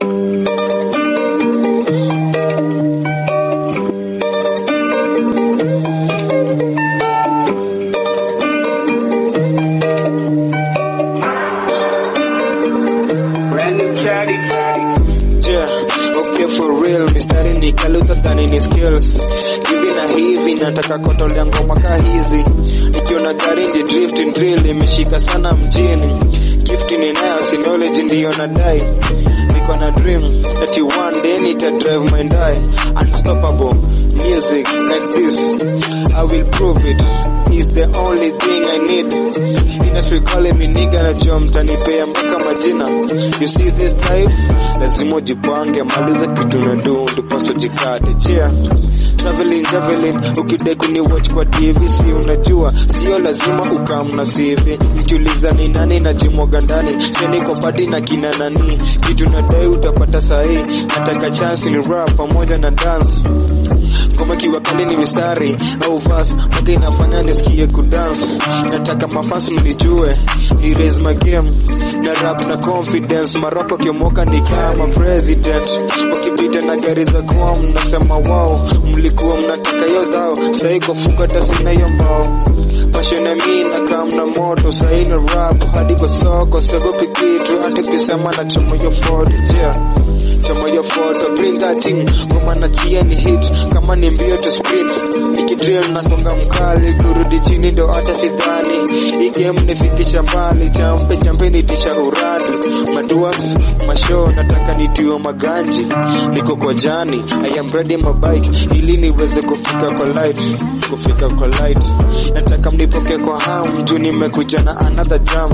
Yeah, okay for real, mistari ni kaluta dhani ni skills hivi na hivi, nataka kotolea ngoma ka hizi, nikiona gari ndi drift and drill imeshika sana mjini, gift ninayo si knowledge ndiyo nadai, niko na dream that you one day nita drive my die, unstoppable music like this, I will prove it, is the only thing I need industry calling me nigga najua mtanipea mpaka majina you see this type lazima ujipange maliza kitu na do ndiposa jikate chia traveling traveling ukidai kuni watch kwa tv si unajua sio lazima ukamna CV nikiuliza ni nani najimwaga ndani sio niko pati na kina nani kitu nadai utapata sahi nataka chance ni rap pamoja na dance ngoma kiwa kali ni mistari au verse mpaka inafanya nisikie kudance nataka mafasi mnijue ni raise my game na rap na confidence marapa kiomoka ni kama president wakipita na gari za kwao mnasema wao mlikuwa mnataka hiyo zao sahii kofuka tasina hiyo mbao Passion mi na kam na moto sahii na rap hadi kwa soko siogopi kitu hata kisema na chomo yo forty yeah chama ya photo bring that thing ngoma na chia ni hit kama ni mbio to sprint nikidrill na songa mkali kurudi chini ndo hata sidhani hii game nifikisha mbali champe champe nitisha uradi madua mashow nataka nitiwe maganji niko kwa jani I am ready my bike ili niweze kufika kwa light kufika kwa light nataka mnipoke kwa hamu juu nimekuja na another jam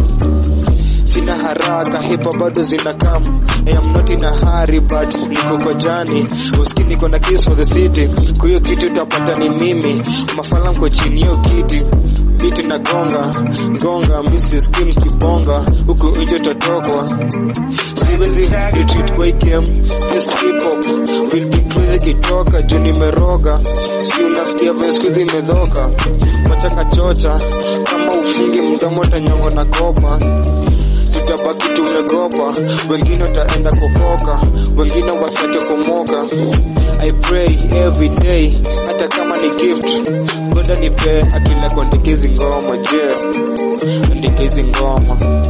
sina haraka hipa bado zina kam I am not in a hurry but niko kwa jani uski niko na kiss for the city kwa hiyo kitu utapata ni mimi mafala mko chini hiyo kiti biti na gonga gonga Mrs. Kim kibonga huku nje utatokwa siwezi retreat kwa hii game this hip hop will be crazy kitoka juu nimeroga si unasikia vile siku hizi imedhoka machaka chocha kama ufungi mdomo tanyongo na kopa tutabaki tumegopa, wengine wataenda kukoka, wengine wasake kumoka. I pray every day, hata kama ni gift, ngoja nipe akila kuandika hizi ngoma, je, andika hizi ngoma